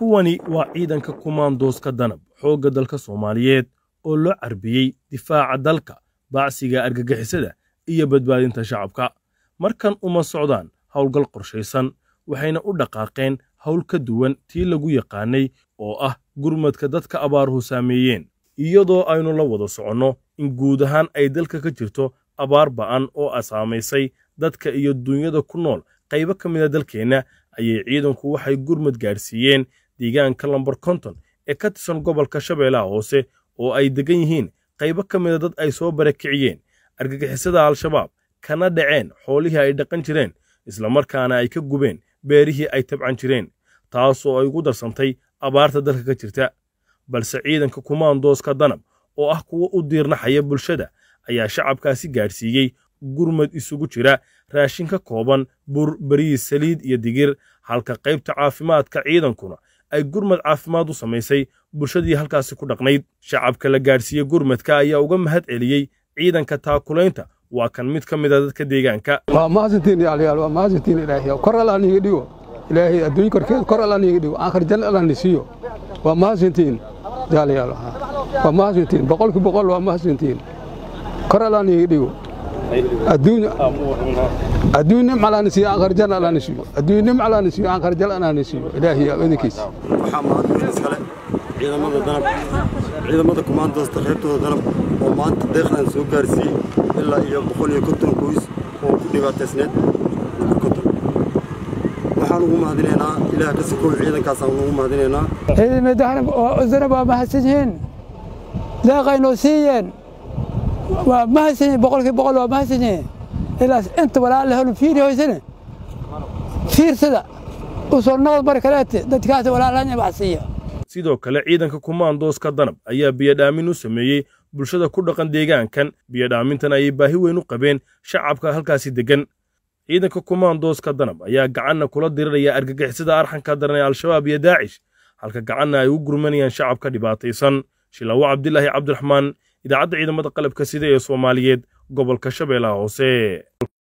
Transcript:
kuwani waa ciidanka kumaandooska danab xoogga dalka soomaaliyeed oo loo carbiyey difaaca dalka baacsiga argagixisada iyo badbaadinta shacabka markan uma socdaan howlgal qorshaysan waxayna u dhaqaaqeen howl ka duwan tii lagu yaqaanay oo ah gurmadka dadka abaaruhu saameeyeen iyadoo aynu la wada soconno in guud ahaan ay dalka ka jirto abaar ba'an oo asaamaysay dadka iyo duunyada ku nool qaybo ka mida dalkeenna ayay ciidanku waxay gurmad gaadhsiiyeen deegaanka lambar konton ee ka tirsan gobolka shabeellaha hoose oo ay deggan yihiin qaybo ka mida dad ay soo barakiciyeen argagixisada al-shabaab kana dhaceen xoolihii ay dhaqan jireen islamarkaana ay ka gubeen beerihii ay tabcan jireen taasoo ay ugu darsantay abaarta dalka ka jirta balse ciidanka kumaandooska danab oo ah kuwa u diirnaxaya bulshada ayaa shacabkaasi gaadhsiiyey gurmad isugu jira raashin ka kooban bur bariis saliid iyo digir halka qaybta caafimaadka ciidankuna ay gurmad caafimaad u samaysay bulshadii halkaasi ku dhaqnayd shacabka la gaadhsiiye gurmadka ayaa uga mahad celiyey ciidanka taakulaynta waa kan mid ka mida dadka deegaanka waa mahadsantiin yaalayaal waa mahadsantiin ilaahay kor allah niiga dhigo ilaahay adduun korkeed kor allah niiga dhigo aakhir janna allah nisiiyo waa mahadsantiin yaalayaal waa mahadsantiin boqolki boqol waa mahadsantiin kor allah niiga dhigo adduun adduun nim allah nisiiyo aakhir janna allah nisiiyo adduun nim allah nisiiyo aakhir janna allah nisiiyo ilaahay idinkiis waxaa mahadnaq iskale ciidamada danab ciidamada kumaandoosta qaybtooda danab oo maanta deeqdan soo gaarsiiyey ilaa iyo boqol iyo konton qoys oo ku dhibaataysneed number konton waxaan ugu mahadinaynaa ilaah ka sikow ciidankaasaan ugu mahadinaynaa ciidamada danab waa mahadsan yihiin deeqaynoo siiyeen waa mahadsan yihiin boqolkii boqol waa mahadsan yihiin ilaas inta walaal la helo fiiri hoysane fiirsada u soo noqod mar kaleete dadkaas walaalanya wax siiya sidoo kale ciidanka kumaandooska danab ayaa biyadhaamin u sameeyey bulshada ku dhaqan deegaankan biyadhaamintan ayay baahi weyn u qabeen shacabka halkaasi deggan ciidanka kumaandooska danab ayaa gacanna kula diriraya argagixisada arxanka daran ee al-shabaab iyo daacish halka gacanna ay u gurmanayaan shacabka dhibaataysan shilaawo cabdilaahi cabdiraxmaan idaacadda ciidamada qalabka sida ee soomaaliyeed gobolka shabeellaha hoose